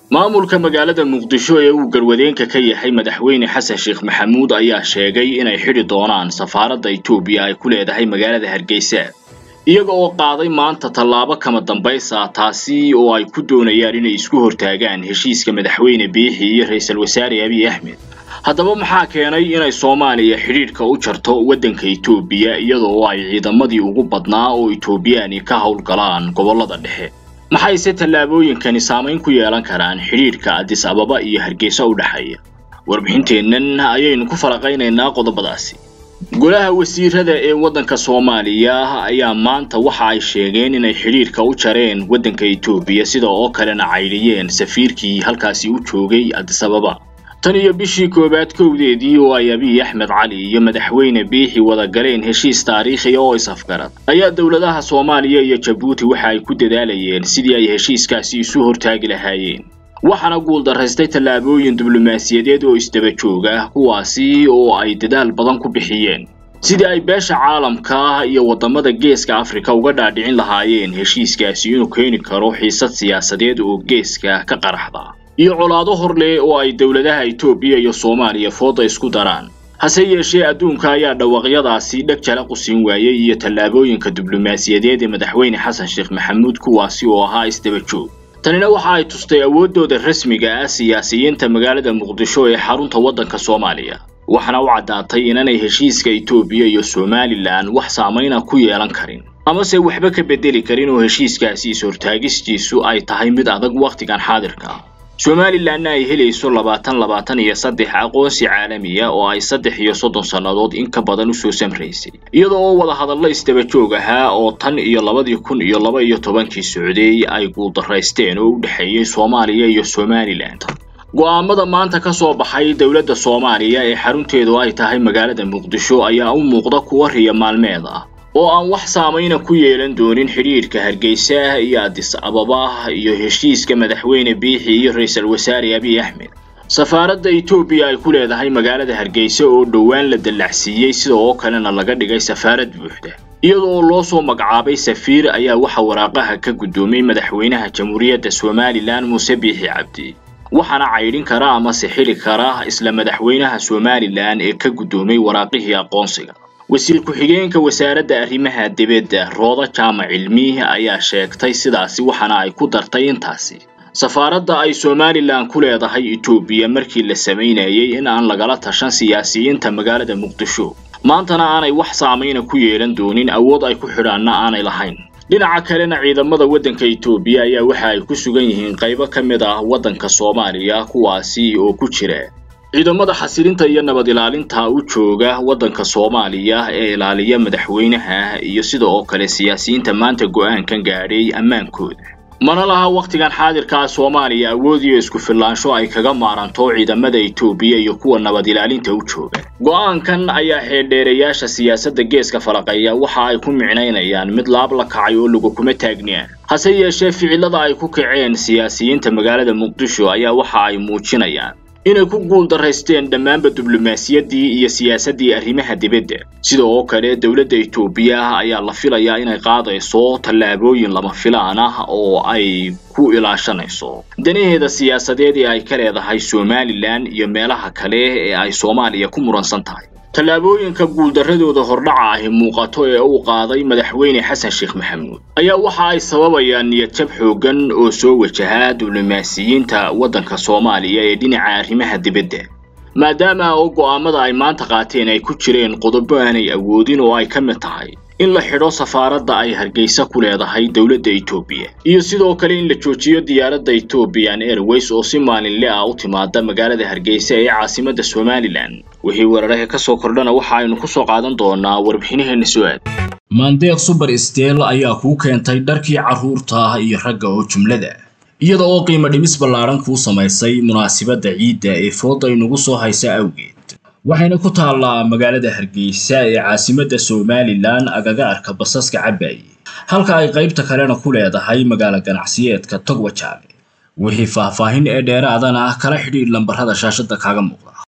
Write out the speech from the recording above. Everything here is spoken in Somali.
maamulka magaalada muqdisho ee uu garwadeenka ka yahay madaxweyne xasan sheekh maxamuud ayaa sheegay inay xidhi doonaan safaaradda etoobiya ay ku leedahay magaalada hargeysa iyaga oo qaaday maanta tallaabo kama dambaysa taasi oo ay ku doonayaan inay isku hortaagaan heshiiska madaxweyne biixi iyo ra-iisul wasaare abiy axmed haddaba maxaa keenay inay soomaaliya xidhiidhka u jarto waddanka etoobiya iyadoo ay ciidamadii ugu badnaa oo etoobiyaani ka howlgalaan gobollada dhexe maxayse tallaabooyinkani saamayn ku yeelan karaan xidhiidhka adis ababa iyo hargeysa u dhexeeya warbixinteennan ayaynu ku falaqaynaynaa qodobadaasi golaha wasiirada ee waddanka soomaaliya ayaa maanta waxa ay sheegeen inay xidhiidhka u jareen waddanka etoobiya sida oo kalena caydhiyeen safiirkii halkaasi u joogay adis ababa tan iyo bishii koowaad kowdeedii oo ay abiy axmed cali iyo madaxweyne biixi wada galeen heshiis taariikhiya oo is-afgarad ayaa dowladaha soomaaliya iyo jabuuti waxa ay ku dadaalayeen sidii ay heshiiskaasi isu hortaagi lahaayeen waxaana guuldaraystay tallaabooyin diblomaasiyadeed oo isdaba joog ah kuwaasi oo ay dadaal badan ku bixiyeen sidii ay beesha caalamka iyo waddamada geeska afrika uga dhaadhicin lahaayeen heshiiskaasi inuu keeni karo xiisad siyaasadeed oo geeska ka qaraxda iyo colaado hor leh oo ay dowladaha etoobiya iyo soomaaliya fooda isku daraan hase yeeshee adduunka ayaa dhawaaqyadaasi dheg jala qusin waayey iyo tallaabooyinka diblomaasiyadeed ee madaxweyne xasan sheekh maxamuud kuwaasi oo ahaa isdaba joog tanina waxa ay tustay awooddooda rasmiga ah siyaasiyiinta magaalada muqdisho ee xarunta waddanka soomaaliya waxaana u caddaatay inanay heshiiska etoobiya iyo somalilan wax saamayna ku yeelan karin amase waxba ka beddeli karin oo heshiiskaasi is-hortaagistiisu ay tahay mid adag wakhtigan xaadirka somalilanna ay helayso labaatan labaatan iyo saddex aqoonsi caalamiya oo ay saddex iyo soddon sannadood in ka badan usoo samraysay iyadoo oo wada hadallo isdaba joog ahaa oo tan iyo labadii kun iyo laba iyo tobankii socday ay guuldaraysteen oo u dhexeeyey soomaaliya iyo somalilan go'aamada maanta ka soo baxay dowladda soomaaliya ee xarunteedu ay tahay magaalada muqdisho ayaa u muuqda kuwa riya maalmeed ah oo aan wax saamayna ku yeelan doonin xidhiidhka hargeysa iyo adis ababa iyo heshiiska madaxweyne biixi iyo ra-iisul wasaare abiy axmed safaaradda etoobiya ay ku leedahay magaalada hargeysa oo dhowaan la dallacsiiyey sida oo kalena laga dhigay safaarad buuxda iyadoo loo soo magacaabay safiir ayaa waxa waraaqaha ka guddoomay madaxweynaha jamhuuriyadda somalilan muuse biixi cabdi waxaana caydhin kara amase xili kara isla madaxweynaha somalilan ee ka guddoomay waraaqihii aqoonsiga wasiir ku-xigeenka wasaaradda arrimaha dibadda rooda jaamac cilmi ayaa sheegtay sidaasi waxaana ay ku dartay intaasi safaaradda ay somalilan ku leedahay etoobiya markii la samaynayay in aan lagala tashan siyaasiyiinta magaalada muqdisho maantana aanay wax saamayna ku yeelan doonin awood ay ku xidhaanna aanay lahayn dhinaca kalena ciidamada waddanka etoobiya ayaa waxa ay ku sugan yihiin qaybo ka mid ah waddanka soomaaliya kuwaasi oo ku jira ciidamada xasilinta iyo nabad ilaalinta u jooga waddanka soomaaliya ee ilaaliya madaxweynaha iyo sida oo kale siyaasiyiinta maanta go'aankan gaadhay ammaankooda mana laha wakhtigan xaadirkaa soomaaliya awood iyo isku filaansho ay kaga maaranto ciidamada etoobiya iyo kuwa nabad ilaalinta u jooga go'aankan ayaa xeeldheerayaasha siyaasadda geeska falaqeeya waxa ay ku micnaynayaan mid laab la kacay oo lagu kuma taagniaan hase yeeshee ficilada ay ku kaceen siyaasiyiinta magaalada muqdisho ayaa waxa ay muujinayaan inay ku guuldaraysteen dhammaanba diblomaasiyaddii iyo siyaasaddii arrimaha dibadda sida oo kale dowladda etoobiya ayaa la filayaa inay qaadayso tallaabooyin lama filaan ah oo ay ku ilaashanayso danaheeda siyaasadeed ee ay ka leedahay somalilan iyo meelaha kale ee ay soomaaliya ku muransan tahay tallaabooyinka guuldarradooda hordhaca ahi muuqato ee uu qaaday madaxweyne xasan sheekh maxamuud ayaa waxa ay sababayaan niyadjab xooggan oo soo wajahaa diblomaasiyiinta waddanka soomaaliya ee dhinaca arrimaha dibadda maadaama oo go'aamada ay maanta qaateen ay ku jireen qodobo aanay awoodin oo ay ka mid tahay in la xidho safaaradda ay hargeysa ku leedahay dowladda etoobiya iyo sidoo kale in la joojiyo diyaaradda ethoobiyan airways oo si maalinle ah u timaada magaalada hargeysa ee caasimadda somalilan wixii weeraraha ka soo kordhana waxa aynu ku soo qaadan doonaa warbixinaheenna su-aad maandeeq suber stel ayaa kuu keentay dharkii carruurta iyo ragga oo jumlada iyada oo qiimo dhimis ballaadhan kuu samaysay munaasibadda ciidda ee fooda inugu soo haysa awgeed waxayna ku taallaa magaalada hargeysa ee caasimadda somalilan agaga arka basaska cabaaye halka ay qaybta kalena ku leedahay magaalo ganacsiyeedka togwajaale wixii faahfaahin ee dheeraadana kala xidhiidh lambarrada shaashadda kaaga muuqda